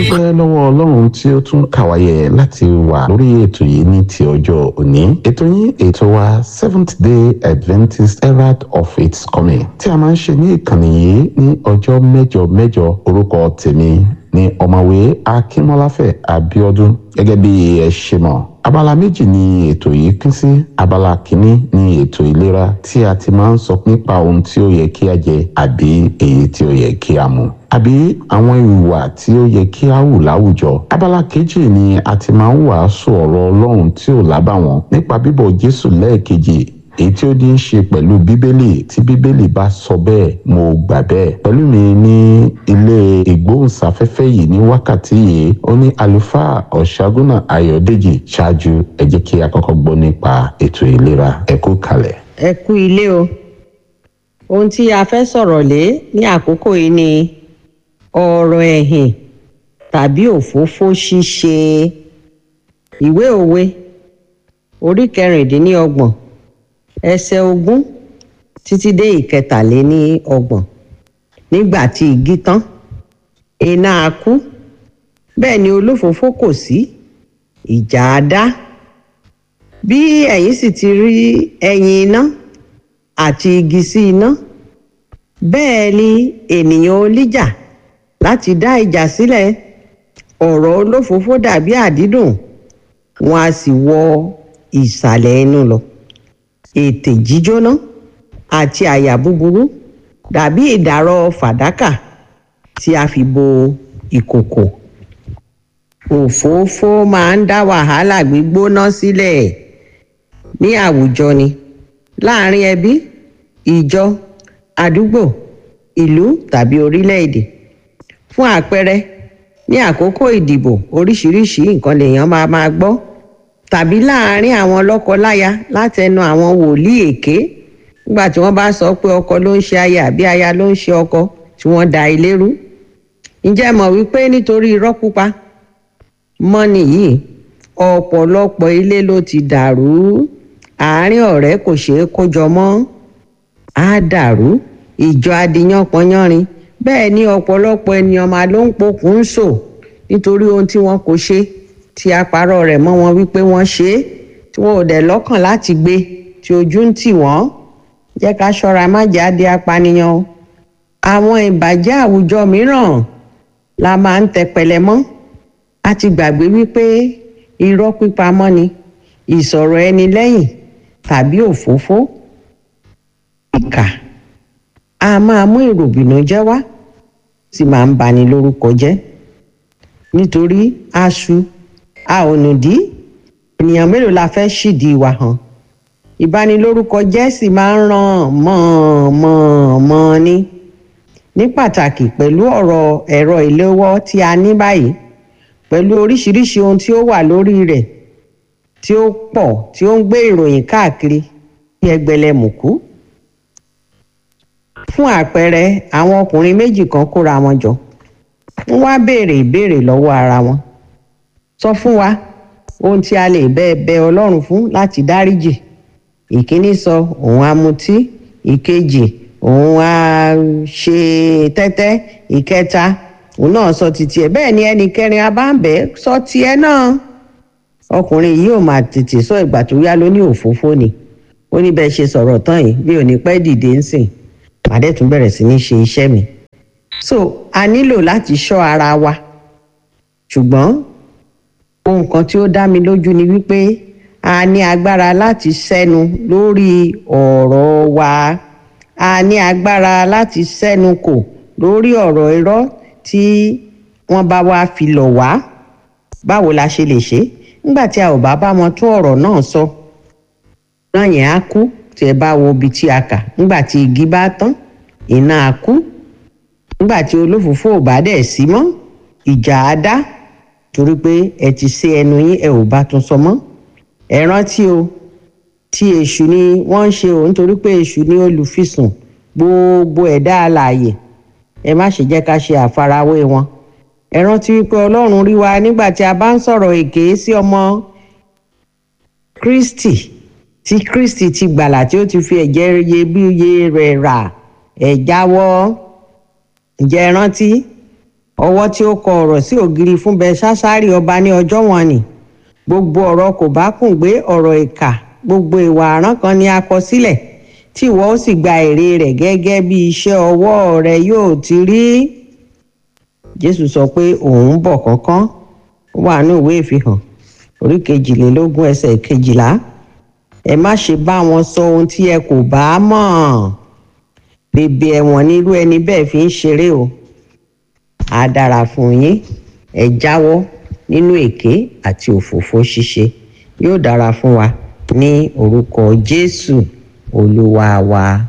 dúpẹ́ lọ́wọ́ ọlọ́run tí ó tún kàwáyé láti wà lórí ètò yìí ní ti ọjọ́ òní ètò yín ètò wa seventh day adventist herald of its coming tí a máa ń ṣe ní ìkànnì yìí ní ọjọ́ mẹ́jọ mẹ́jọ orúkọ tèmi ní ọ̀mọ̀wé akínmọ́láfẹ̀ abíọ́dún gẹ́gẹ́ bí ẹ ṣe mọ̀ abala méjì ni ètò yìí pín sí abala kìíní ni ètò ìlera tí a ti máa ń sọ nípa ohun tí ó yẹ kí a jẹ àbí èyí tí ó yẹ kí a mu àbí àwọn ìwà tí ó yẹ kí a hù láwùjọ abala kejì ni a ti máa ń wàásù ọ̀rọ̀ ọlọ́run tí ò lábàwọ́n nípa bíbọ̀ jésù lẹ́ẹ̀kejì èyí tí ó ní í ṣe pẹ̀lú bíbélì tí bíbélì bá sọ bẹ́ẹ̀ mo gbà bẹ́ẹ̀ pẹ̀lú mi ní ilé ìgbóhùnsáfẹ́fẹ́ yìí ní wákàtí yìí ó ní àlùfáà ọ̀ṣágúnà ayọ̀dèjì ṣáájú ẹ jẹ́ kí a kọ́kọ́ gbọ́ nípa ètò ìlera ẹ kú kalẹ̀. ẹ kú ilé o ohun tí a fẹ́ sọ̀rọ̀ lé ní àkókò yìí ni ọ̀rọ̀ ẹ̀hìn tàbí òfófó ṣíṣe ìwé òwe orí kẹrìndínlọ́gbọ̀n ẹsẹ̀ ogún títí dé ìkẹtàléní ọgbọ̀n nígbà tí igi tán iná á kú bẹ́ẹ̀ ni olófòófó kò sí ìjà á dá bí ẹ̀yin sì ti rí ẹyin iná àti igi sí iná bẹ́ẹ̀ ni ènìyàn olíjà láti dá ìjà sílẹ̀ ọ̀rọ̀ olófòófó dàbí àdídùn wọn a sì wọ ìsàlẹ̀ inú lọ ètè jíjóná àti àyà búburú dàbí ìdàrọ fàdákà tí a fi bo ìkòkò òfófó máa ń dá wàhálà gbígbóná sílẹ̀ ní àwùjọ ni láàrin ẹbí ìjọ àdúgbò ìlú tàbí orílẹ̀-èdè fún àpẹẹrẹ ní àkókò ìdìbò oríṣiríṣi nǹkan lèèyàn máa máa gbọ́ tàbí láàárín àwọn lọ́kọ-láya látẹnu àwọn wòlíì èké nígbà tí wọ́n bá sọ pé ọkọ ló ń ṣe aya àbí aya ló ń ṣe ọkọ tí wọ́n da ilé rú ǹjẹ́ mọ̀ wípé nítorí irọ́ pupa mọ́nì yìí ọ̀pọ̀lọpọ̀ ilé ló ti dàrú àárín ọ̀rẹ́ kò ṣeé kójọ mọ́ á dàrú ìjọ adìyàn pọnyánrin bẹ́ẹ̀ ni ọ̀pọ̀lọpọ̀ ènìyàn máa ló ń pokùn ń sò nítorí ohun tí wọn kò ṣe tí a parọ́ rẹ̀ mọ́ wọn wípé wọ́n ṣe é tí wọn ò dẹ̀ lọ́kàn láti gbé tí ojú ń tì wọ́n jẹ́ ká ṣọ́ra má jáde apànìyàn o àwọn ìbàjẹ́ àwùjọ mìíràn la máa ń tẹpẹlẹ mọ́ a ti gbàgbé wípé irọ́ pípa mọ́ ni ìsọ̀rọ̀ ẹni lẹ́yìn tàbí òfófó ìkà a máa mú ìròbìnújẹ́ wá sì máa ń bani lórúkọ jẹ́ nítorí aṣu a ò nùdí ènìyàn mélòó la fẹ́ ṣìdí wa hàn ìbanilórúkọ jẹ́ sì máa ń ràn mọ́-mọ́-mọ́ ni ní pàtàkì pẹ̀lú ọ̀rọ̀ ẹ̀rọ ìléwọ́ tí a ní báyìí pẹ̀lú oríṣiríṣi ohun tí ó wà lórí rẹ̀ tí ó pọ̀ tí ó ń gbé ìròyìn káàkiri ní ẹgbẹ̀lẹ́mùkú fún àpẹẹrẹ àwọn ọkùnrin méjì kan kóra wọn jọ wọ́n wá béèrè ìbéèrè lọ́wọ́ ara wọn sọ fún wa ohun tí a lè bẹ bẹ Ọlọ́run fún láti dáríjì ìkíní sọ òun á mutí ìkejì òun á ṣe tẹ́tẹ́ ìkẹta òun náà sọ títí ẹ̀ bẹ́ẹ̀ ni ẹnì kẹrin abáǹbẹ sọ tiẹ̀ náà ọkùnrin yìí ò máa tètè sọ ìgbà tó yá ló ní òfófó ni ó ní bẹ́ẹ̀ ṣe sọ̀rọ̀ tán yìí bí ò ní pẹ́ dìde ń sìn màdé tún bẹ̀rẹ̀ sí ní ṣe iṣẹ́ mi so a nílò láti ṣọ́ ara wa ṣùgbọ́n ohun kan tí ó dá mi lójú ni wípé a ní agbára láti sẹ́nu lórí ọ̀rọ̀ wa a ní agbára láti sẹ́nu kò lórí ọ̀rọ̀ irọ́ tí wọ́n bá wá fi lọ̀ wá báwo la ṣe lè ṣe nígbà tí a ò bá bá wọn tún ọ̀rọ̀ náà sọ náà yẹn á kú tí ẹ bá wo ibi tí a kà nígbà tí igi bá tán iná á kú nígbà tí olófòófó ò bá dẹ̀ sí mọ́ ìjà á dá torí pé ẹ ti ṣe ẹnu yín ẹ ò bá tún sọ mọ́ ẹ rántí o tí èṣù ni wọ́n ń ṣe o nítorí pé èṣù ni olùfisùn gbogbo ẹ̀dá alààyè ẹ má ṣe jẹ́ ká ṣe àfarawé wọn ẹ rántí wípé ọlọ́run rí wa nígbà tí a bá ń sọ̀rọ̀ èké sí ọmọ kristi tí kristi ti gbàlà tí ó ti fi ẹ̀jẹ̀ iyebíye rẹ̀ rà ẹ̀ jáwọ́ ǹjẹ́ ẹ rántí ọwọ́ tí ó kọ ọ̀rọ̀ sí ògiri fún belshazzari ọba ní ọjọ́ wọn ni gbogbo ọ̀rọ̀ kò bá kùn gbé ọ̀rọ̀ ìkà gbogbo ìwà àrán kan ni a kọ sílẹ̀ tí ìwọ ó sì gba èrè rẹ̀ gẹ́gẹ́ bí iṣẹ́ ọwọ́ rẹ yóò ti rí jésù sọ pé òun bọ̀ kánkán ó wà ní ìwé ìfihàn orí kejìlélógún ẹsẹ̀ kejìlá ẹ má ṣe bá wọn sọ ohun tí ẹ kò bá mọ̀ bèbè ẹ̀wọ̀n nírú ẹni bẹ́ẹ̀ fi ń ṣeré o á dára fún yín ẹ jáwọ́ nínú èké àti òfófó ṣíṣe yóò dára fún wa ní orúkọ jésù olúwa wa.